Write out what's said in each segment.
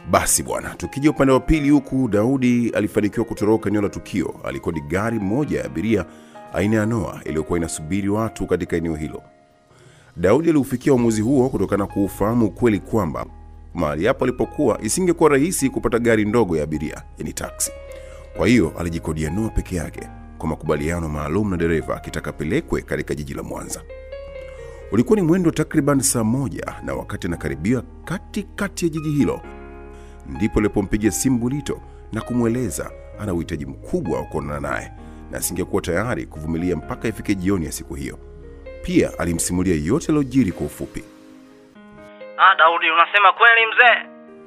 Basi bwana, tukija upande wa pili huku, Daudi alifanikiwa kutoroka eneo la tukio. Alikodi gari moja ya abiria aina ya Noah iliyokuwa inasubiri watu katika eneo hilo. Daudi aliufikia uamuzi huo kutokana na kuufahamu ukweli kwamba mahali hapo alipokuwa isingekuwa rahisi kupata gari ndogo ya abiria, yani taksi. Kwa hiyo alijikodia Noah peke yake kwa makubaliano maalum na dereva akitaka apelekwe katika jiji la Mwanza. Ulikuwa ni mwendo takriban saa moja, na wakati anakaribia katikati ya jiji hilo ndipo alipompigia simu Bulito na kumweleza ana uhitaji mkubwa wa kuonana naye na asingekuwa tayari kuvumilia mpaka ifike jioni ya siku hiyo. Pia alimsimulia yote yaliyojiri kwa ufupi. Ah, Daudi, unasema kweli mzee?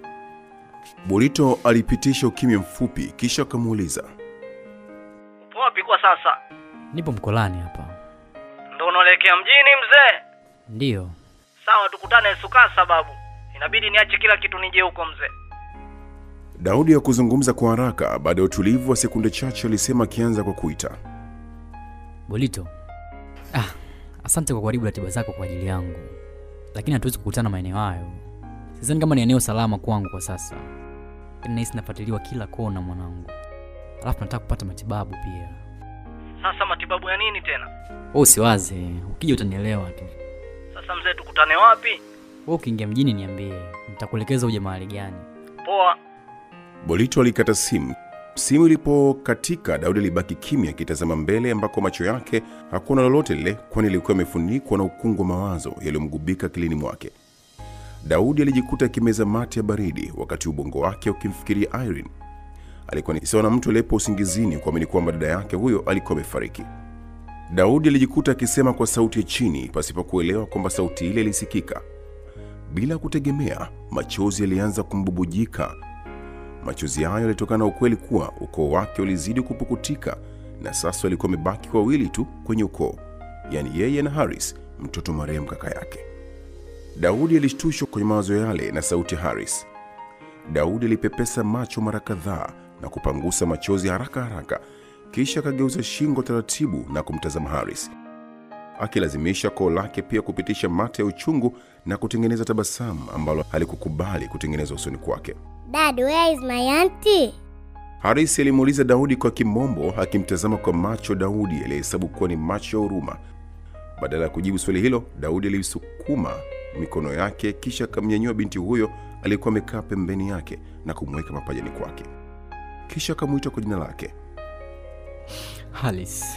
Bulito alipitisha ukimya mfupi, kisha akamuuliza Upo wapi kwa sasa? Nipo mkolani hapa. Ndo unaelekea mjini mzee? Ndiyo. Sawa, tukutane Sukasa babu. Inabidi niache kila kitu nije huko mzee. Daudi hakuzungumza kwa haraka. Baada ya utulivu wa sekunde chache, alisema akianza kwa kuita. Bolito. Ah, asante kwa kuharibu ratiba zako kwa ajili yangu, lakini hatuwezi kukutana maeneo hayo. Sidhani kama ni eneo salama kwangu kwa sasa, lakini nahisi nafuatiliwa kila kona mwanangu, alafu nataka kupata matibabu pia. Sasa matibabu ya nini tena? Wewe usiwaze, ukija utanielewa tu. Sasa mzee, tukutane wapi? Wewe ukiingia mjini niambie, nitakuelekeza uje mahali gani. Poa. Bolito alikata simu. Simu ilipokatika, Daudi alibaki kimya akitazama mbele ambako macho yake hakuona lolote lile, kwani ilikuwa imefunikwa na ukungu wa mawazo yaliyomgubika akilini mwake. Daudi alijikuta akimeza mate ya baridi, wakati ubongo wake ukimfikiria Irene. Alikuwa ni sawa na mtu aliyepo usingizini kuamini kwamba dada yake huyo alikuwa amefariki. Daudi alijikuta akisema kwa sauti ya chini, pasipo kuelewa kwamba sauti ile ilisikika. Bila kutegemea, machozi yalianza kumbubujika Machozi hayo yalitokana na ukweli kuwa ukoo wake ulizidi kupukutika na sasa walikuwa wamebaki wawili tu kwenye ukoo, yaani yeye na Haris, mtoto marehemu kaka yake. Daudi alishtushwa kwenye mawazo yale na sauti ya Haris. Daudi alipepesa macho mara kadhaa na kupangusa machozi haraka haraka, kisha akageuza shingo taratibu na kumtazama Haris, akilazimisha koo lake pia kupitisha mate ya uchungu na kutengeneza tabasamu ambalo halikukubali kutengenezwa usoni kwake. Dad, where is my auntie? Haris alimuuliza Daudi kwa kimombo, akimtazama kwa macho Daudi aliyehesabu kuwa ni macho ya huruma. Badala ya kujibu swali hilo, Daudi alisukuma mikono yake, kisha akamnyanyua binti huyo aliyekuwa amekaa pembeni yake na kumweka mapajani kwake, kisha akamwita kwa jina lake. Halis.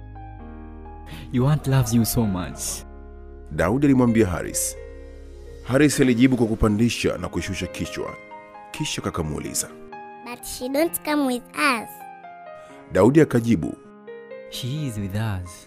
Your aunt loves you so much. Daudi alimwambia Haris. Haris alijibu kwa kupandisha na kushusha kichwa, kisha kakamuuliza. But she don't come with us. Daudi akajibu, She is with us.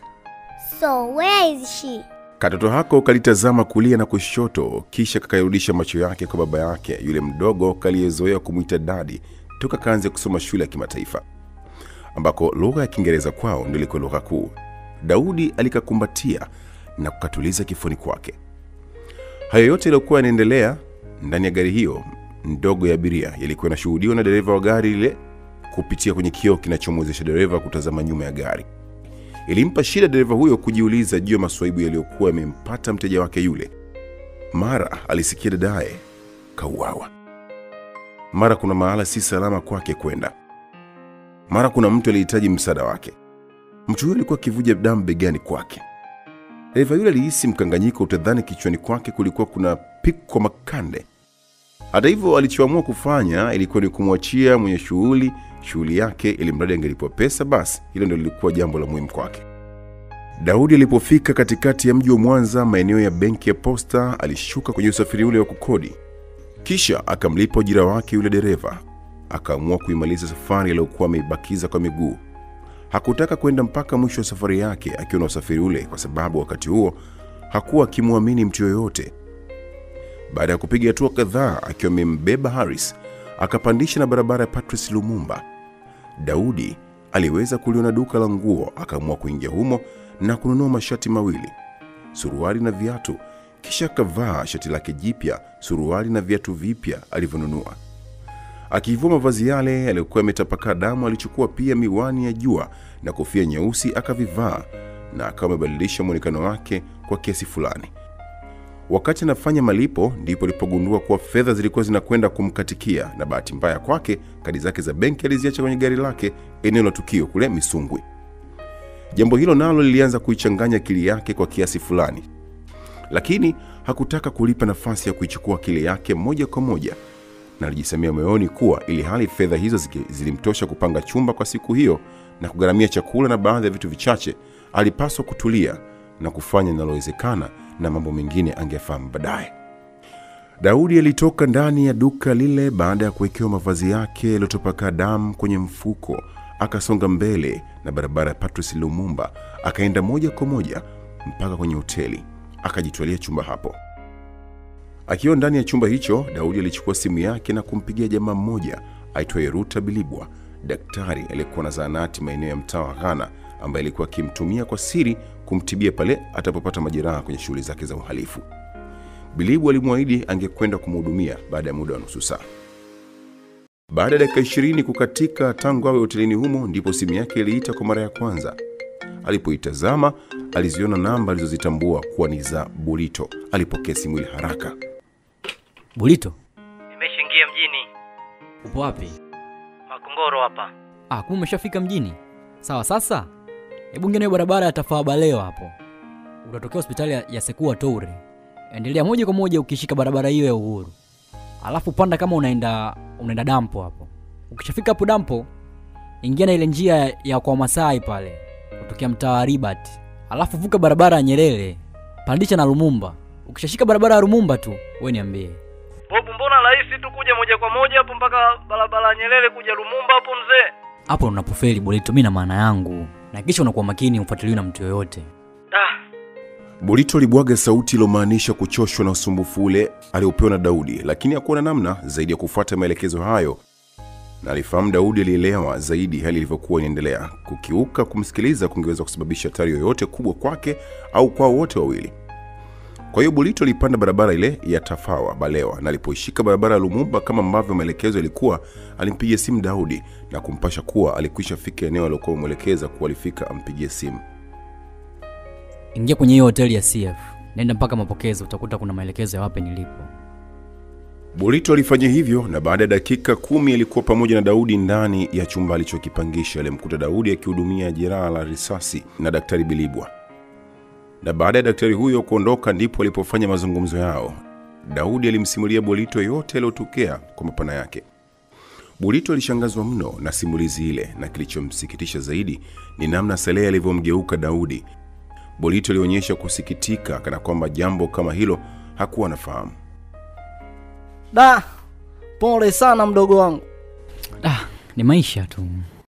So where is she? Katoto hako kalitazama kulia na kushoto, kisha kakayarudisha macho yake kwa baba yake yule mdogo kaliyezoea kumwita dadi toka kaanze kusoma shule ya kimataifa ambako lugha ya Kiingereza kwao ndio ilikuwa lugha kuu. Daudi alikakumbatia na kukatuliza kifuni kwake. Hayo yote yaliyokuwa yanaendelea ndani ya gari hiyo ndogo ya abiria yalikuwa yanashuhudiwa na dereva wa gari lile kupitia kwenye kioo kinachomwezesha dereva kutazama nyuma ya gari. Ilimpa shida dereva huyo kujiuliza juu ya maswaibu yaliyokuwa yamempata mteja wake yule. Mara alisikia dadaye kauawa, mara kuna mahala si salama kwake kwenda, mara kuna mtu alihitaji msaada wake. Mtu huyo alikuwa akivuja damu begani kwake. Dereva yule alihisi mkanganyiko, utadhani kichwani kwake kulikuwa kuna piko makande. Hata hivyo, alichoamua kufanya ilikuwa ni kumwachia mwenye shughuli shughuli yake, ili mradi angelipwa pesa, basi hilo ndio lilikuwa jambo la muhimu kwake. Daudi alipofika katikati ya mji wa Mwanza, maeneo ya benki ya Posta, alishuka kwenye usafiri ule wa kukodi, kisha akamlipa ujira wake yule dereva. Akaamua kuimaliza safari aliyokuwa ameibakiza kwa miguu. Hakutaka kwenda mpaka mwisho wa safari yake akiwa na usafiri ule, kwa sababu wakati huo hakuwa akimwamini mtu yoyote. Baada ya kupiga hatua kadhaa akiwa amembeba Haris, akapandisha na barabara ya Patrice Lumumba. Daudi aliweza kuliona duka la nguo, akaamua kuingia humo na kununua mashati mawili, suruali na viatu, kisha akavaa shati lake jipya, suruali na viatu vipya alivyonunua. Akivua mavazi yale yaliyokuwa yametapakaa damu, alichukua pia miwani ya jua na kofia nyeusi akavivaa, na akawa amebadilisha mwonekano wake kwa kiasi fulani. Wakati anafanya malipo, ndipo alipogundua kuwa fedha zilikuwa zinakwenda kumkatikia, na bahati mbaya kwake, kadi zake za benki aliziacha kwenye gari lake eneo la tukio kule Misungwi. Jambo hilo nalo lilianza kuichanganya akili yake kwa kiasi fulani, lakini hakutaka kulipa nafasi ya kuichukua akili yake moja kwa moja, na alijisemea moyoni kuwa ili hali fedha hizo ziki- zilimtosha kupanga chumba kwa siku hiyo na kugharamia chakula na baadhi ya vitu vichache, alipaswa kutulia na kufanya linalowezekana, na mambo mengine angefahamu baadaye. Daudi alitoka ndani ya duka lile baada ya kuwekewa mavazi yake yaliyotopakaa damu kwenye mfuko, akasonga mbele na barabara ya Patrice Lumumba, akaenda moja kwa moja mpaka kwenye hoteli, akajitwalia chumba hapo. Akiwa ndani ya chumba hicho, Daudi alichukua simu yake na kumpigia jamaa mmoja aitwaye Ruta Bilibwa, daktari aliyekuwa na zahanati maeneo ya mtaa wa Ghana, ambaye alikuwa akimtumia kwa siri kumtibia pale atapopata majeraha kwenye shughuli zake za uhalifu. Bilibu alimwahidi angekwenda kumhudumia baada ya muda wa nusu saa. Baada ya dakika ishirini kukatika tangu awe hotelini humo, ndipo simu yake iliita kwa mara ya kwanza. Alipoitazama aliziona namba alizozitambua kuwa ni za Burito. Alipokea simu ile haraka. Bulito, Nimeshaingia mjini upo wapi? Makongoro hapa. Ah, kumbe umeshafika mjini. Sawa, sasa hebu ngine barabara ya Tafaa Baleo hapo, utatokea hospitali ya, ya Sekua Toure. Endelea moja kwa moja ukishika barabara hiyo ya Uhuru, alafu panda kama unaenda unaenda dampo hapo. Ukishafika hapo dampo, ingia na ile njia ya kwa Masai pale kutokea mtaa wa Ribat, alafu vuka barabara ya Nyerere, pandisha na Lumumba. Ukishashika barabara ya Lumumba tu, wewe niambie. Bobu, mbona rahisi tu kuja moja kwa moja hapo mpaka barabara ya Nyerere kuja Lumumba hapo mzee? Hapo unapofeli Bolito, mimi na maana yangu, na kisha unakuwa makini, ufuatiliwi na mtu yoyote. Ah, Burito alibwaga sauti iliyomaanisha kuchoshwa na usumbufu ule aliopewa na Daudi, lakini hakuwa na namna zaidi ya kufuata maelekezo hayo, na alifahamu Daudi alielewa zaidi hali ilivyokuwa inaendelea. Kukiuka kumsikiliza kungeweza kusababisha hatari yoyote kubwa kwake au kwao wote wawili. Kwa hiyo Burito alipanda barabara ile ya Tafawa Balewa, na alipoishika barabara ya Lumumba kama ambavyo maelekezo yalikuwa, alimpigia simu Daudi na kumpasha kuwa alikwisha fika eneo aliokuwa amwelekeza kuwa alifika ampigie simu. Ingia kwenye hiyo hoteli ya CF, nenda mpaka mapokezi, utakuta kuna maelekezo ya wapi nilipo. Burito alifanya hivyo na baada ya dakika kumi alikuwa pamoja na Daudi ndani ya chumba alichokipangisha. Alimkuta Daudi akihudumia jeraha la risasi na daktari Bilibwa, na baada ya daktari huyo kuondoka ndipo alipofanya mazungumzo yao. Daudi alimsimulia Burito yote yaliyotokea kwa mapana yake. Burito alishangazwa mno na simulizi ile, na kilichomsikitisha zaidi ni namna Salehe alivyomgeuka Daudi. Burito alionyesha kusikitika kana kwamba jambo kama hilo hakuwa anafahamu. Da, pole sana mdogo wangu. Ah, ni maisha tu.